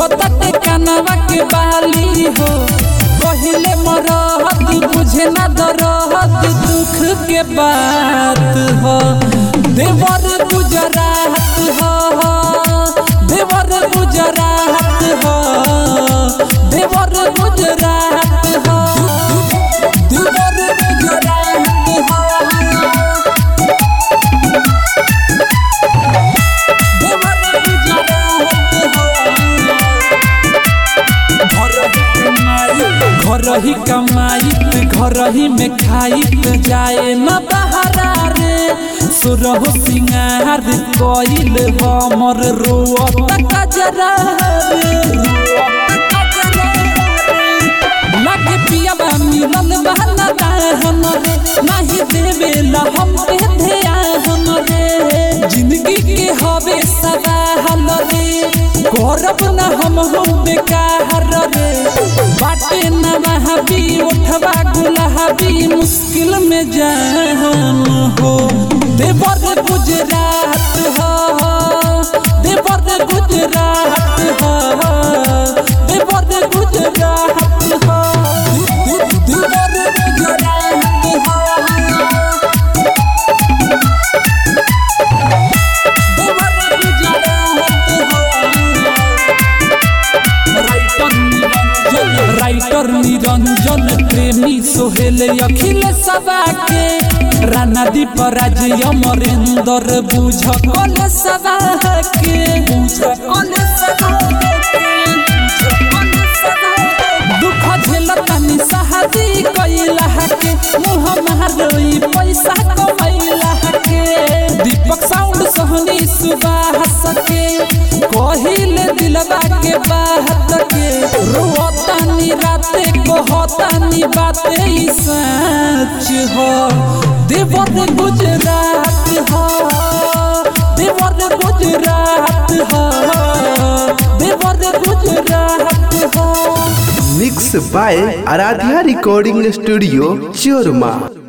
रोवताटे कानवा के बाली हो पहिले मरहत बुझे ना दरहत दुख के बात हो देवर गुजरात हो देवर गुजरात हो देवर गुजरात हो देवर गुजरात हो घर ही कमाइत घर ही में खाइत जाए न बहरा रे सुरह सिंगार कइल हमर रोअत कजरा रे लगे पियाबा मिलल बहना दाहन रे नाही देवेला हम पे ध्यान रे जिंदगी के हवे सदा हल रे करब न हम हम बेकार रे बाटे न महबी उठवा गुलाबी मुश्किल में जान हो देवर गुजरात हो देवर गुजरात हो देवर गुजरात हो देवर गुजरात हो राइटर निरंजन प्रेमी सोहेल अखिल सभा के राना दीप राज अमरेंद्र बुझ कल सभा के बुझ कल सभा दुख झेलतानी सहादी कैला के मुँह मारोई पैसा कमैला के दीपक साउंड सहनी सुबाह सके कहिले दिलवा के बात के रोतानी राते कहतानी बाते ई सच हो देवर गुजरात हो देवर गुजरात हो देवर गुजरात हो mix by Aaradhya recording studio चोरमा